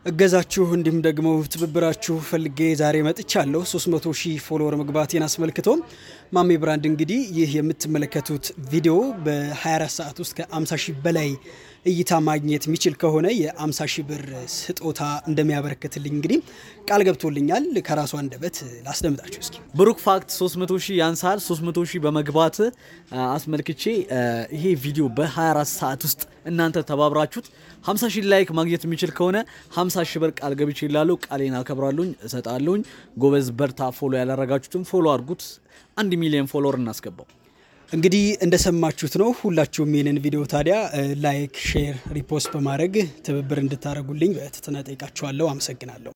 እገዛችሁ እንዲሁም ደግሞ ትብብራችሁ ፈልጌ ዛሬ መጥቻለሁ። 300 ሺህ ፎሎወር መግባቴን አስመልክቶ ማሜ ብራንድ እንግዲህ ይህ የምትመለከቱት ቪዲዮ በ24 ሰዓት ውስጥ ከ50 ሺህ በላይ እይታ ማግኘት የሚችል ከሆነ የ50 ሺህ ብር ስጦታ እንደሚያበረክትልኝ እንግዲህ ቃል ገብቶልኛል። ከራሱ አንደበት ላስደምጣችሁ እስኪ። ብሩክ ፋክት 300 ሺህ ያንሳል። 300 ሺህ በመግባት አስመልክቼ ይሄ ቪዲዮ በ24 ሰዓት ውስጥ እናንተ ተባብራችሁት 50 ሺህ ላይክ ማግኘት የሚችል ከሆነ 50 ሺህ ብር ቃል ገብቼ ይላለሁ። ቃሌን አከብራለሁኝ፣ እሰጣለሁኝ። ጎበዝ በርታ። ፎሎ ያላረጋችሁትም ፎሎ አድርጉት። አንድ ሚሊዮን ፎሎወር እናስገባው። እንግዲህ እንደሰማችሁት ነው። ሁላችሁም ይህንን ቪዲዮ ታዲያ ላይክ፣ ሼር፣ ሪፖስት በማድረግ ትብብር እንድታደርጉልኝ በትህትና ጠይቃችኋለሁ። አመሰግናለሁ።